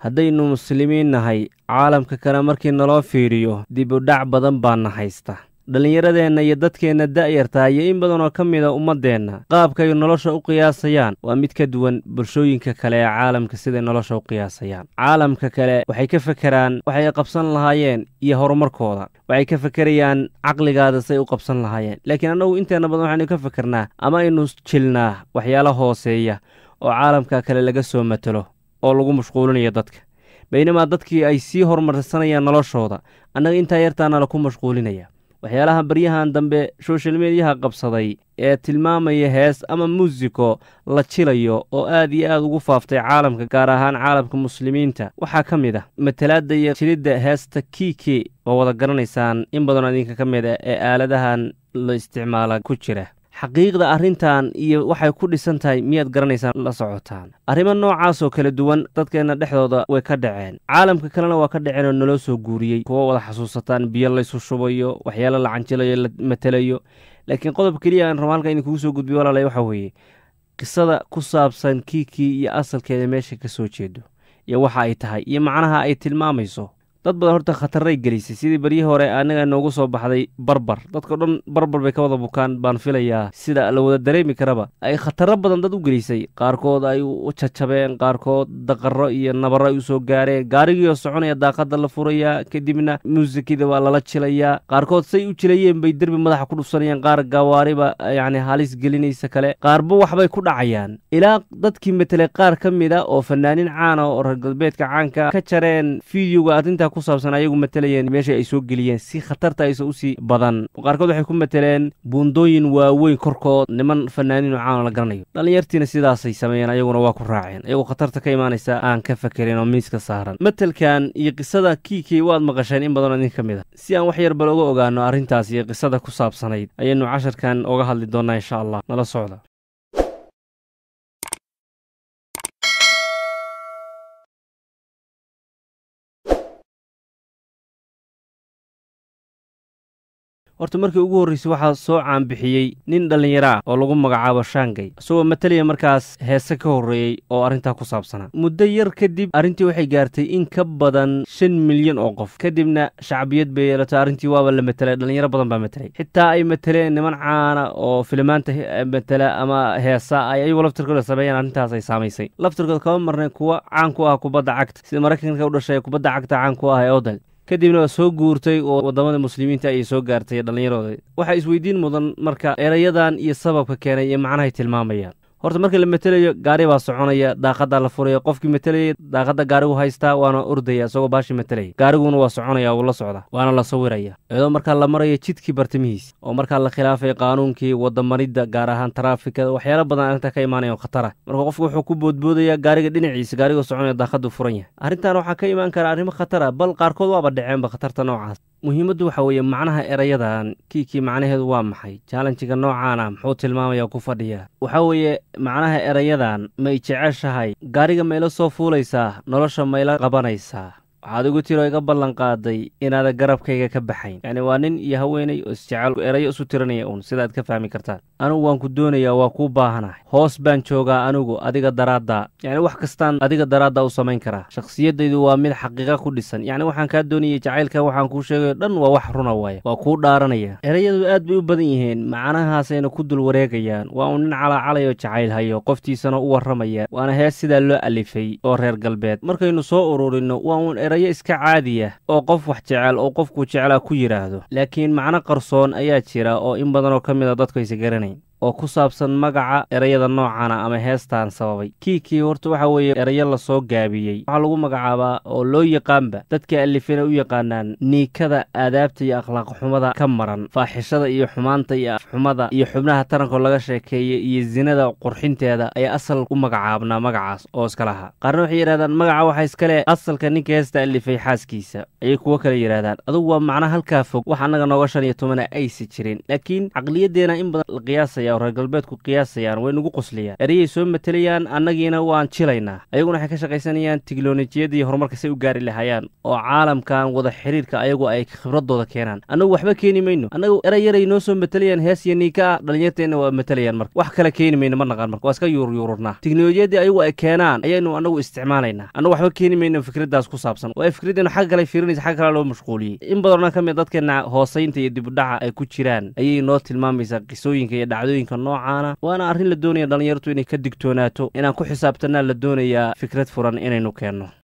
haddaynu muslimiin nahay caalamka kale markii naloo fiiriyo dib u dhac badan baana haysta dhallinyaradeenna iyo dadkeenna da'yartaa iyo in badan oo ka mida ummaddeenna qaabkay nolosha u qiyaasayaan waa mid ka duwan bulshooyinka kale ee caalamka siday nolosha u qiyaasayaan caalamka kale waxay ka fekeraan waxay qabsan lahaayeen iyo horumarkooda waxay ka fekerayaan caqligaada say u qabsan lahaayeen laakiin annagu inteenna badan waxaynu ka fekernaa ama aynu jilnaa waxyaala hooseeya oo caalamka kale laga soo matelo oo lagu mashquulinayo dadka baynamaa dadkii ay sii horumarsanayaan noloshooda annaga intaa yartaana laku mashquulinaya waxyaalaha baryahan dambe soshal mediyaha qabsaday ee tilmaamaya hees ama muusiko la jilayo oo aad iyo aad ugu faaftay caalamka gaar ahaan caalamka muslimiinta waxaa ka mid ah matalaadda iyo jilidda heesta kiiki oo wada garanaysaan in badanoo idinka ka mid ah ee aaladahan la isticmaala ku jira xaqiiqda arrintan iyo waxay ku dhisan tahay miyaad garanaysaan la socotaan arrimo noocaasoo kala duwan dadkeenna dhexdooda way ka dhaceen caalamka kalena waa ka dhaceen oo naloo soo guuriyey kuwo wada xasuusataan biyo laysu shubayo waxyaalo la canjilayo la matelayo laakiin qodob keliya aan rabo halkan idinkugu soo gudbiyo walaalay waxaa weeye qisada ku saabsan kiikii iyo asalkeeda meesha ka soo jeedo iyo waxa ay tahay iyo macnaha ay tilmaamayso dad badan horta khataray gelisay sidii baryihii hore annaga noogu soo baxday barbar dadkao dhan barbar bay ka wada bukaan baan filayaa sida la wada dareemi karaba ay khataro badan dad u gelisay qaarkood ay u jajabeen qaarkood daqaro iyo nabaro ay u soo gaareen gaarigiioo soconaya daaqada la furayaa kadibna muusikida waa lala jilayaa qaarkood say u jilayeen bay derbi madaxa ku dhufsanayaan qaar gawaariba yacni halis gelinaysa kale qaarba waxbay ku dhacayaan ilaa dadkii matelay qaar ka mid a oo fanaanin caana oo reer galbeedka caanka ka jareen fideoga arrinta kusaabsan ayagu matalayeen meesha ay soo geliyeen si khatarta aysa usii badan qaarkood waxay ku mateleen buundooyin waaweyn korkood niman fanaaniin oo caano la garanayo dhallinyartiina sidaasay sameeyeen ayaguna waa ku raaceen ayagoo khatarta ka imaanaysa aan ka fakerin oo miiska saaran matelkan iyo qisada kiikii waad maqasheen in badanoo idin ka mid a si aan wax yar bal uga ogaano arrintaas iyo qisada ku saabsanayd ayaynu casharkan oga hadli doonnaa insha allah nala socda horta markii ugu horraysay waxaa soo caanbixiyey nin dhallinyaro ah oo lagu magacaabo shaangay isagoo matalaya markaas heese ka horreeyey oo arrintaa ku saabsanaa muddo yar kadib arrintii waxay gaartay in ka badan shan milyan oo qof kadibna shacbiyad bay yeelatay arrintii waaba la matelay dhallinyaro badan baa matelay xitaa ay mateleen niman caana oo filimaanta matela ama heesa ay ayagu laftirkooda sameeyaan arrintaas ay saamaysay laftirkooda kama marnay kuwa caan ku ah kubadda cagta sida maraykanka u dhashay kubadda cagta caan ku ah ee odal kadibna waa soo guurtay oo waddamada muslimiinta ayay soo gaartay dhallinyarooda waxaa isweydiin mudan marka erayadan iyo sababka keenay iyo macnahay tilmaamayaan horta marka la matelayo gaari baa soconaya daaqadaa la furaya qofkii matelayay daaqadda gaarigu haystaa waana ordaya isagoo baashii matelaya gaariguna waa soconaya wuu la socda waana la sawiraya iyadoo markaa la maraya jidkii bartamihiis oo markaa la khilaafay qaanuunkii wadamaridda gaar ahaan taraafikada waxyaala badan arrintaa ka imaanaya oo khatara marka qofku wuxuu ku boodboodaya gaariga dhinaciisa gaarigoo soconaya daaqaddu furan yahay arrintan waxaa ka imaan kara arrimo khatara bal qaarkood waaba dhaceenba khatarta noocaas muhiimaddu waxa weeye macnaha erayadan kiikii macnaheedu waa maxay jaalanjiga noocaana muxuu tilmaamaya ku fadhiya waxaa weeye macnaha erayadan may jeceshahay gaariga mayla soo fuulaysaa nolosha mayla qabanaysaa waxaad igu tiro iga ballan qaaday inaada garabkayga ka baxayn yacni waa nin iyo haweenay oo isjecel erayo isu tiranaya uun sidaad ka fahmi kartaan anugu waan ku doonayaa waa kuu baahanahay hoos baan joogaa anigu adiga daraaddaa yacni wax kastaan adiga daraaddaa u samayn karaa shakhsiyaddaydu waa mid xaqiiqa ku dhisan yacni waxaan kaa doonayay jacaylka waxaan kuu sheegayo dhan waa wax runa waaya waa kuu dhaaranaya erayadu aad bay u badan yihiin macnahaasayna ku dul wareegayaan waa uu nin calaacalayo jacayl hayo qoftiisana u warramaya waana hees sidaa loo alifay oo reer galbeed markaynu soo ururinno waa uun erayo iska caadiya oo qof wax jecel oo qofkuu jeclaa ku yidhaahdo laakiin macno qarsoon ayaa jira oo in badanoo ka mid a dadku aysa garanayn oo ku saabsan magaca erayada noocana ama heestan sababay kiikii horta waxa weeye erayo lasoo gaabiyey waxaa lagu magacaabaa oo loo yaqaanba dadka alifina u yaqaanaan niikada aadaabta iyo akhlaaq xumada ka maran faaxishada iyo xumaanta iyo afxumada iyo xubnaha tarankoo laga sheekeeya iyo sinada qurxinteeda ayaa asal u magacaabnaa magacaas oo iska lahaa qaarna waxay yidhahdaan magaca waxaa iskale asalka ninka heesta alifay xaaskiisa ayay kuwo kale yidhahdaan adugu waa macna halkaa fog wax annaga nooga shan iyo tobana aysa jirin laakiin caqliyaddeena in badan la qiyaasaya oo reer galbeedku qiyaasayaan way nagu qoslayaan ereyay soo matelayaan annagiina waan jilaynaa ayaguna waxay ka shaqaysanayaan tiknolojiyadii horumarka say u gaari lahayaan oo caalamkan wada xiriirka ayagu ay khibradooda keenaan annagu waxba keeni mayno annagu erey yaray noo soo matelayaan hees iyo niika ah dhalinyarteenna waa matelayaan marka wax kale keeni mayno ma naqaan marka waa iska yuuryuururnaa tiknolojiyadii ayagu ay keenaan ayaynu annagu isticmaalaynaa annagu waxba keeni mayno fikraddaas ku saabsan waa fikraddeenu xagga kale fiirinaysa xagga kale loo mashquuliyey in badanoo ka mid dadkeenna hoosaynta iyo dibudhaca ay ku jiraan ayay noo tilmaamaysaa qisooyinka iyo dhacdooyinka noocaana waana arrin la doonaya dhallinyartu inay ka digtoonaato inaan ku xisaabtanaa la doonayaa fikrad furan inaynu keenno